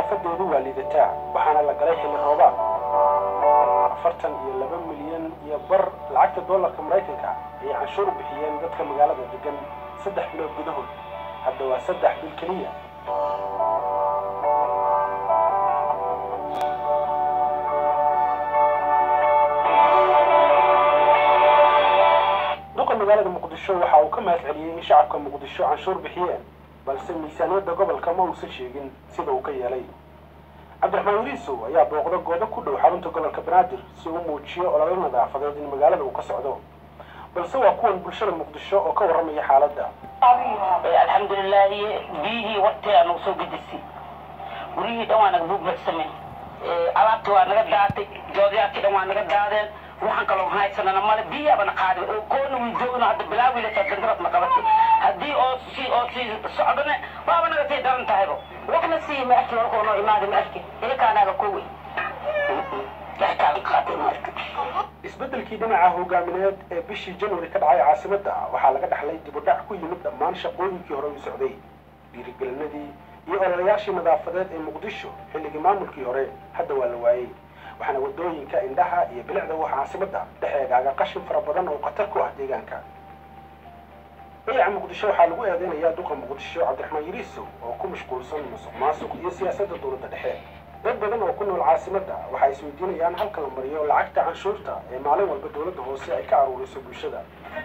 nadaafadeedu waa liidataa waxaana la galay xilli roobaad afartan iyo laba milyan iyo bar lacagta dollarka maraykanka ayay canshuur bixiyeen dadka magaalada degan saddex bilood gudahood hadda waa saddex bil keliya duqa magaalada muqdisho waxa uu ka mahad celiyey in shacabka muqdisho canshuur bixiyeen balse miisaaniyadda gobolka ma uusan sheegin sida uu ka yeelay cabdiraxmaan wariisow ayaa booqda goobo ku dhow xarunta gobolka banaadir si uu muujiyo ololo nadaafadeed in magaalada uu ka socdo balse waa kuwan bulshada muqdisho oo ka warramaya xaaladda alxamdulilaahi biyihii waqti aa nagu soo gedisay guryihii dhan waa naga buugbaxsameen alaabtii waa naga daatay joodyaadkii dhan waa naga daadeen waxaan kaloo haysanana male biyaabana qaaday oo koona wii joogno hadda bilaawiilasa dandarasna qabatay haddii oo sii oo sii socdane waaba naga sii daran tahaybo waxna sii ma arki warkoo noo imaada ma arki ilakaanaaga kowey yaxkaaga qaatay ma arki isbeddelkii dhinaca hogaamineed ee bishii january ka dhacay caasimadda waxaa laga dhaxlay dib u dhac ku yimid dhammaan shaqooyinkii hore u socday dhiirigelinadii iyo ololayaashii nadaafadeed ee muqdisho xilligii maamulkii hore hadda waa la waayey waxaana waddooyinka indhaha iyo bilicda wax caasimadda dhexeegaaga qashin fara badan oo khatar ku ah deegaanka dayaca muqdisho waxaa lagu eedeynayaa duqa muqdisho cabdiraxmaan yariisow oo ku mashquulsan musuq maasuq iyo siyaasadda dowladda dhexe dad badan oo ku nool caasimadda waxay isweydiinayaan halka la mariyo lacagta canshuurta ee maalin walba dowladda hoose ay ka aruuriso bulshada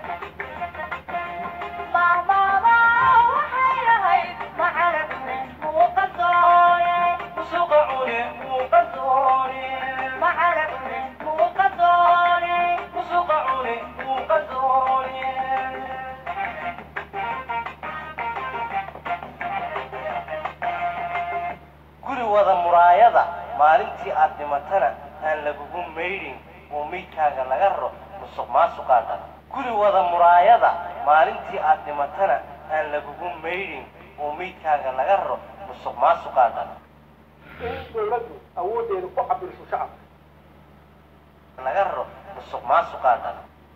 guri wada muraayada maalintii aad dhimatana aan lagugu maydhin oo meydkaaga laga raro musuq maasuqaa dhan guri wada muraayada maalintii aad dhimatana aan lagugu maydhin oo meydkaaga laga raro musuq maasuqaa dhan in dowladdu awooddeeda ku cabirso shacabka laga raro musuq maasuqaa dhan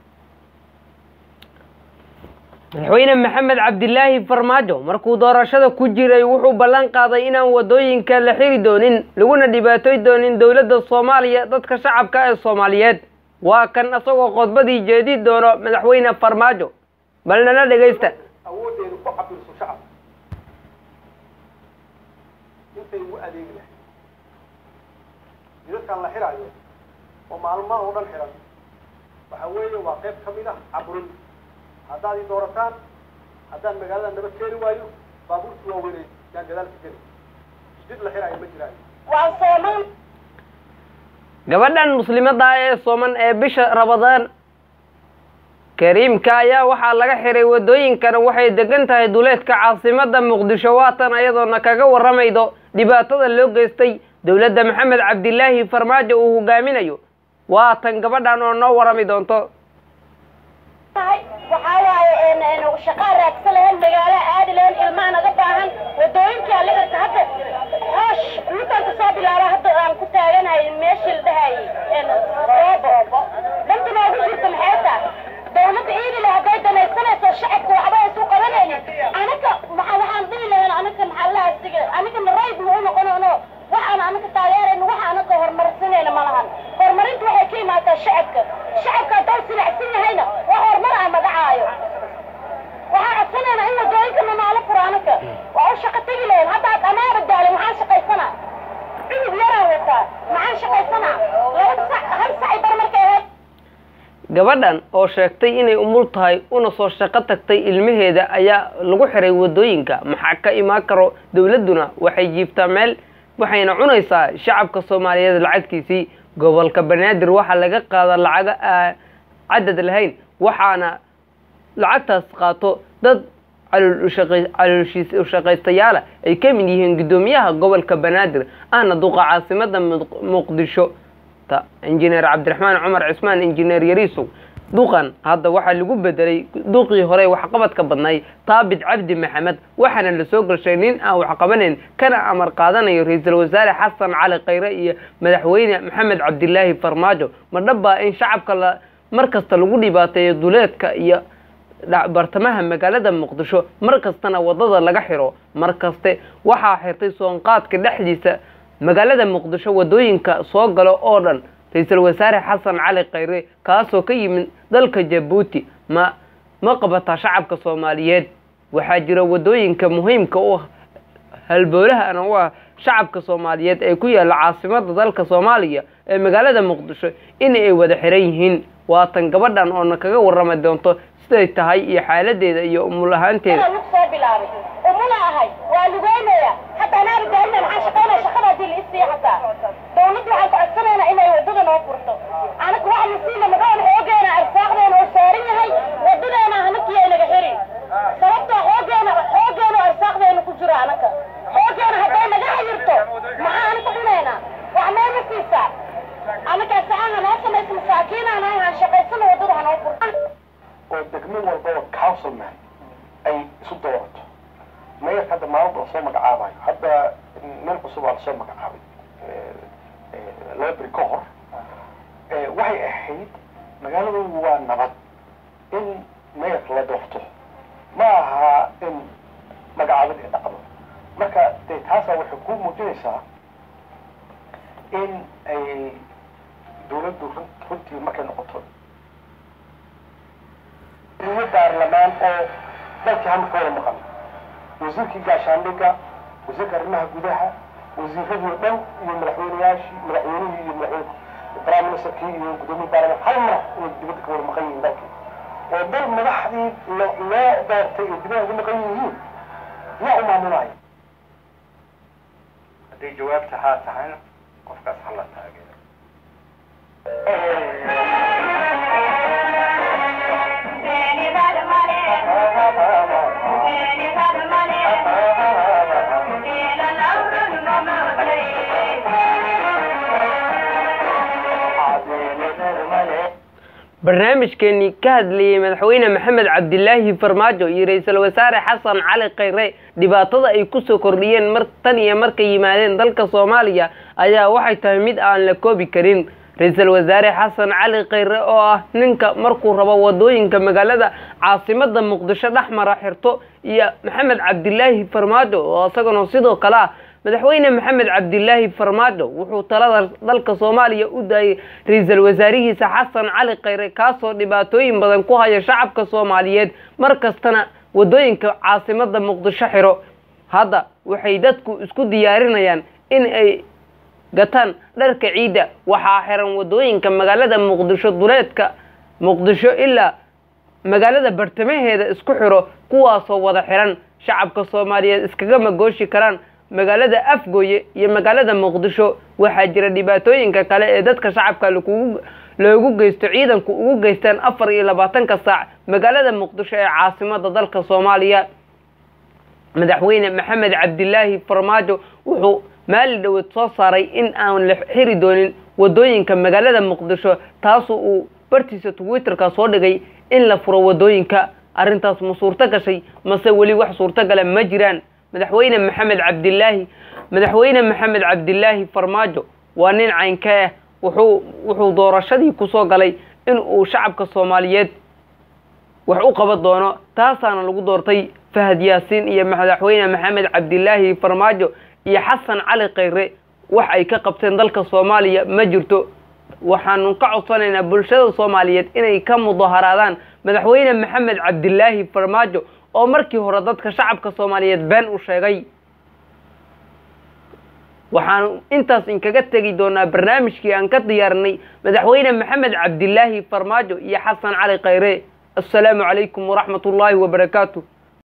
madaxweyne maxamed cabdilaahi farmaajo markuu doorashada ku jiray wuxuu ballan qaaday inaan waddooyinka la xiri doonin laguna dhibaatoy doonin dowladda soomaaliya dadka shacabka ee soomaaliyeed waa kan isagoo khudbadii jeedi doono madaxweyne farmaajo bal nala dhegaysta awooddeeda ku cabirso shacabka intay ugu adeegi lahayd jidadkan la xiraayo oo maalmaha oo dhan xiran waxa weeye waa qayb ka mid ah caburin haddaad i doorataan haddaan magaalada naba keeni waayo baabuurtii waa weynay yaan gadaalka geli jidid la xiraayo ma jiraayo gabadhan muslimadda ee sooman ee bisha rabadaan kariimka ayaa waxaa laga xiray waddooyinkana waxay degan tahay duleedka caasimadda muqdisho waatan ayadoona kaga warramaydo dhibaatada loo geystay dowladda maxamed cabdilaahi farmaajo uu hogaaminayo waatan gabadhan oo noo warrami doonto waxaa waaye shaqaa raagsan lahayn magaalo aadi lahayn ilmaha naga baahan wadooyinkaa la xirta hadda hoosh dhulkaan kasoo bilaaba hadda aan ku taaganahay meeshii la dhahayay soobo danta noogu jirta maxay tahay dawladda iidile hadday danaysanayso shacabka waxba aysu qabanaynin anaka maxaa waxaan dhihi lahayn anaka maxaa laha siga anaka rayd ma u noqonayno waxaan anaka taageerayno waxa anaka horumarsanayna ma lahan horumarinta waxay ka imaataa shacabka shacabka hadduu silacsan yahayna wax horumar ah magacaayo waxaan codsanaynaa in wadooyinkana noola furo anaka waa u shaqo tegi lahayn haddaad amaaba daalin maxaan shaqaysanaa cudub yaraan wataa maxaan shaqaysanaa laba sac hal sacay bar markay ahayd gabadhan oo sheegtay inay umul tahay una soo shaqo tagtay ilmaheeda ayaa lagu xiray waddooyinka maxaa ka imaan karo dowladduna waxay jiiftaa meel waxayna cunaysaa shacabka soomaaliyeed lacagtiisii gobolka banaadir waxaa laga qaada lacago aan cadad lahayn waxaana lacagtaas qaato dad caloolshiis ushaqaystayaala ay ka mid yihiin guddoomiyaha gobolka banaadir ahna duqa caasimada muqdisho ta injineer cabdiraxmaan cumar cismaan injineer yariisow duqan hadda waxaa lagu bedelay duqii hore waxqabadka badnay taabit cabdi maxamed waxaana la soo gashay nin aan waxqabanayn kana amar qaadanayo ra-iisul wasaare xasan cali khayre iyo madaxweyne maxamed cabdilaahi farmaajo ma dhabbaa in shacabka la mar kasta lagu dhibaateeyo duleedka iyo bartamaha magaalada muqdisho mar kastana wadada laga xiro mar kaste waxaa xirtay soonqaadka dhexdiisa magaalada muqdisho waddooyinka soo galo oo dhan ra-iisul wasaare xasan cali khayre kaasoo ka yimid dalka jabuuti ma ma qabataa shacabka soomaaliyeed waxaa jira waddooyinka muhiimka u ah halboolahana u ah shacabka soomaaliyeed ee ku yaalla caasimada dalka soomaaliya ee magaalada muqdisho in ay wada xiran yihiin waatan gabadhan oona kaga warrami doonto siday tahay iyo xaaladeeda iyo umul ahaanteeda lug soo bilaabay umuna ahay waa lugeynaya hadda anaa gaarina maxaan shaqaynaya shaqada haddii la isii xataa dawladda waxaan ku codsanaynaa inay waddada noo furto anaga waxa la siina magaan xoogeena arsaaqdeena oo saaran yahay waddadeena hanakiya inaga xirin sababtoo xoogeena xoogeena oo arsaaqdeena ku jiro anaga xoogeena hadday naga xayirto maxaa anaga cunaynaa wax meema siisaa anagaa sacaha noo samaysa masaakiinaan ahay haan shaqaysana waddada hanoo furto oo degmo walbaba councilman ay isu doorato mayorka hadda maalin baa soo magacaabayo hadda meel cusub aa lasoo magacaabay laba beri ka hor waxay ahayd magaaladu waa nabad in mayorka la doorto ma aha in magacaabad ay dhacdo marka dee taasaa waxay ku muujinaysaa in ay dawladdu runtii markay noqoto iyo baarlamaan oo dalkii hal marka wada maqan wasiirkii gaashaandhigga wasiirka arrimaha gudaha wasiiradii oo dhan iyo madaxweyneyaashii madaxweynihii iyo madaxweyne prime ministerkii iyo guddoomiye baarlamaan hal mar inay dibadda ka wada maqan yihiin dalkii oo dal madaxdii lo loo doortay ay dibadda ugu maqan yihiin yaa u maamulaya hadday jawaabta haa tahayna qofkaas hala taageero barnaamijkeenii ka hadlayey madaxweyne maxamed cabdilaahi farmaajo iyo ra-iisul wasaare xasan cali khayre dhibaatada ay kusoo kordhiyeen mar tan iyo markay yimaadeen dalka soomaaliya ayaa waxay tahay mid aan la koobi karin ra-iisul wasaare xasan cali khayre oo ah ninka markuu rabo wadooyinka magaalada caasimada muqdisho dhexmara xirto iyo maxamed cabdilaahi farmaajo oo isagana sidoo kale ah madaxweyne maxamed cabdilaahi farmaajo wuxuu talada dalka soomaaliya u daayay ra-iisul wasaarihiisa xasan cali khayre kaasoo dhibaatooyin badan ku haya shacabka soomaaliyeed mar kastana wadooyinka caasimada muqdisho xiro hadda waxay dadku isku diyaarinayaan in ay gataan dharka ciidda waxaa xiran wadooyinka magaalada muqdisho duleedka muqdisho ilaa magaalada bartamaheeda isku xiro kuwaasoo wada xiran shacabka soomaaliyeed iskagama gooshi karaan magaalada afgooye iyo magaalada muqdisho waxaa jira dhibaatooyinka kale ee dadka shacabka lakugu loogu geysto ciidanku ugu geystaan afar iyo labaatanka saac magaalada muqdisho ee caasimada dalka soomaaliya madaxweyne maxamed cabdilaahi farmaajo wuxuu maali dhaweed soo saaray in aan la xiri doonin wadooyinka magaalada muqdisho taasu uu bartiisa twitterka soo dhigay in la furo wadooyinka arrintaas ma suurto gashay mase weli wax suurto gala ma jiraan madaxweyne maxamed cabdilaahi madaxweyne maxamed cabdilaahi farmaajo waa nin caynka ah wuxuu wuxuu doorashadii kusoo galay in uu shacabka soomaaliyeed wax u qaban doono taasaana lagu doortay fahad yaasiin iyo madaxweyne maxamed cabdilaahi farmaajo iyo xasan cali khayre wax ay ka qabteen dalka soomaaliya ma jirto waxaanu ka codsanaynaa bulshada soomaaliyeed inay ka mudaharaadaan madaxweyne maxamed cabdilaahi farmaajo oo markii hore dadka shacabka soomaaliyeed been u sheegay waxaanu intaas inkaga tegi doonaa barnaamijkii aan ka diyaarinay madaxweyne maxamed cabdilaahi farmaajo iyo xasan cali khayre assalaamu calaykum waraxmat ullaahi wabarakaatu